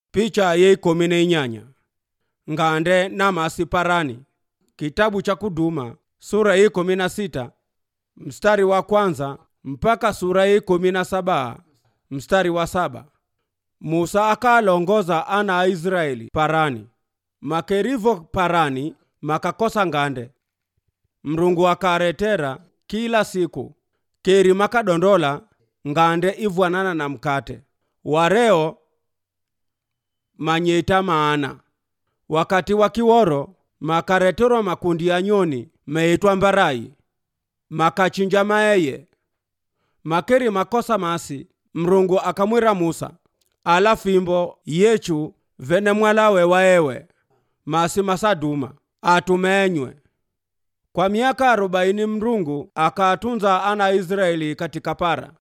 picha yeikumi na inyanya ngande na masi parani kitabu cha kuduma sura ya ikumi na sita mstari wa kwanza mpaka sura ya ikumi na saba mstari wa saba musa akalongoza ana a israeli parani makerivo parani makakosa ngande mrungu akaretera kila siku keri makadondola ngande ivwanana na mkate wareo manyeta maana wakati wa kiworo makareterwa makundi ya nyoni meitwa mbarai makachinja maeye makeri makosa masi mrungu akamwira musa ala fimbo yechu vene mwalawe waewe masi masaduma atumenywe kwa miaka arobaini mrungu akaatunza ana Israeli katika para